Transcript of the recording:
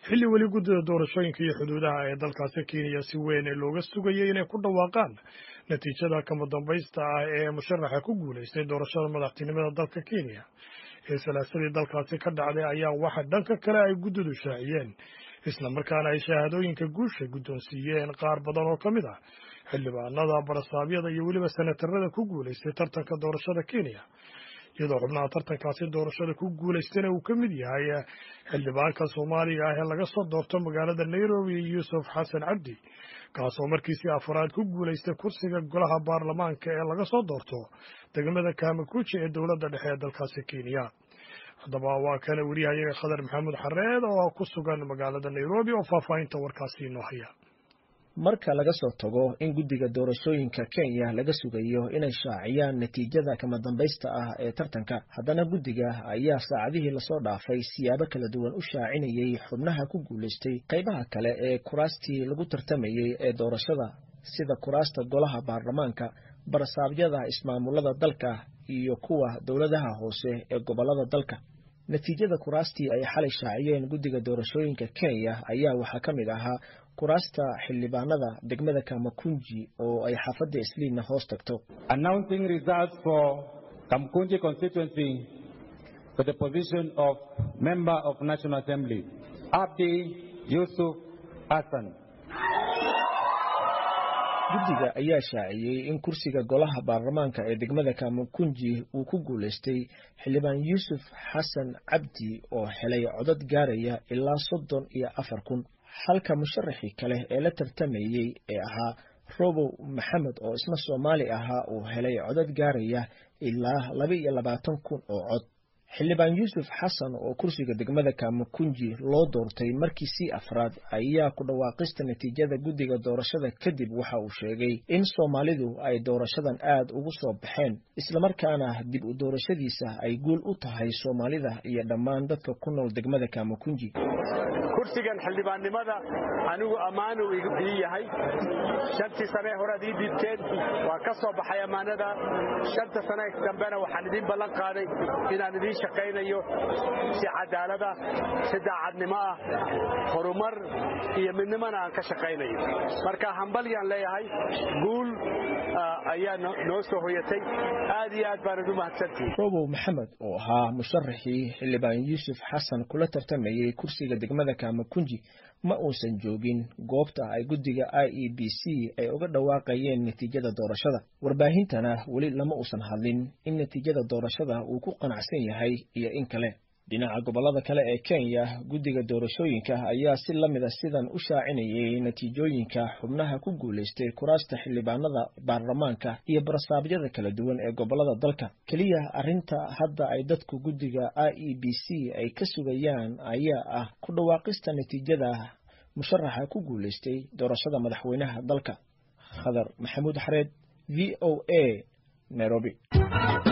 xilli weli guddida doorashooyinka iyo xuduudaha ee dalkaasi kenya si weyn looga sugayay inay ku dhawaaqaan natiijada kama dambaysta ah ee musharaxa ku guulaystay doorashada madaxtinimada dalka kenya ee salaasadii dalkaasi ka dhacday ayaa waxa dhanka kale ay guddidu shaaciyeen isla markaana ay shahaadooyinka guusha guddoonsiiyeen qaar badan oo ka mid ah xildhibaanada barasaabyada iyo weliba senatarada ku guulaystay tartanka doorashada kenya iyadoo xubnaha tartankaasi doorashada ku guulaystana uu ka mid yahay xildhibaanka soomaaliga ah ee laga soo doorto magaalada nairobi yuusuf xasan cabdi kaasoo markiisii afaraad ku guulaystay kursiga golaha baarlamaanka ee laga soo doorto degmada kamakuji ee dowladda dhexe ee dalkaasi kenya haddaba waa kana weriyahayaga khadar maxamuud xareed oo ku sugan magaalada nairobi oo faahfaahinta warkaasi inoo haya marka laga soo tago in guddiga doorashooyinka kenya laga sugayo inay shaaciyaan natiijada kama dambaysta ah ee tartanka haddana guddiga ayaa saacadihii lasoo dhaafay siyaabo kala duwan u shaacinayay xubnaha ku guulaystay qaybaha kale ee kuraastii lagu tartamayey ee doorashada sida kuraasta golaha baarlamaanka barasaabyada ismaamulada dalka iyo kuwa dowladaha hoose ee gobollada dalka natiijada kuraastii ay xalay shaaciyeen guddiga doorashooyinka kenya ayaa waxaa ka mid ahaa kuraasta xildhibaanada degmada kamakunji oo ay xaafadda isliinna hoos tagto announcing results for kamkunji constituency for the position of member of national assembly abdi yusuf hassan guddiga ayaa shaaciyey in kursiga golaha baarlamaanka ee degmada kamakunji uu ku guulaystay xildhibaan yuusuf xasan cabdi oo helay codad gaaraya ilaa soddon iyo afar kun halka musharaxii kale ee la tartamayey ee ahaa robow maxamed oo isna soomaali ahaa uu helay codad gaaraya ilaa laba iyo labaatan kun oo cod xildhibaan yuusuf xasan oo kursiga degmada kamakunji loo doortay markii sii afraad ayaa ku dhawaaqista natiijada guddiga doorashada kadib waxa uu sheegay in soomaalidu ay doorashadan aad ugu soo baxeen islamarkaana dib u doorashadiisa ay guul u tahay soomaalida iyo dhammaan dadka ku nool degmada kamakunji kursigan xildhibaannimada anigu ammaanu ii yahay shantii sane horead ii diibteen waa ka soo baxay ammaanada shanta sane dambena waxaan idiin ballan qaaday inaan idiin shaqaynayo si cadaalada si daacadnimo ah horumar iyo midnimona aan ka shaqaynayo marka hambalyaan leeyahay guul ayaa noo soo hoyatay aad iyo aad baanad u mahadsantihi robow maxamed oo ahaa musharaxii xildhibaan yuusuf xasan kula tartamayey kursiga degmada kamakunji ma uusan joogin goobta ay guddiga i e b c ay uga dhawaaqayeen natiijada doorashada warbaahintana weli lama uusan hadlin in natiijada doorashada uu ku qanacsan yahay iyo in kale dhinaca gobollada kale ee kenya guddiga doorashooyinka ayaa si la mida sidan u shaacinayay natiijooyinka xubnaha ku guulaystay kuraasta xildhibaanada baarlamaanka iyo barasaabyada kala duwan ee gobollada dalka keliya arrinta hadda ay dadku guddiga i e b c ay ka sugayaan ayaa ah ku dhawaaqista natiijada musharaxa ku guulaystay doorashada madaxweynaha dalka khadar maxamuud xareed v o a nairobi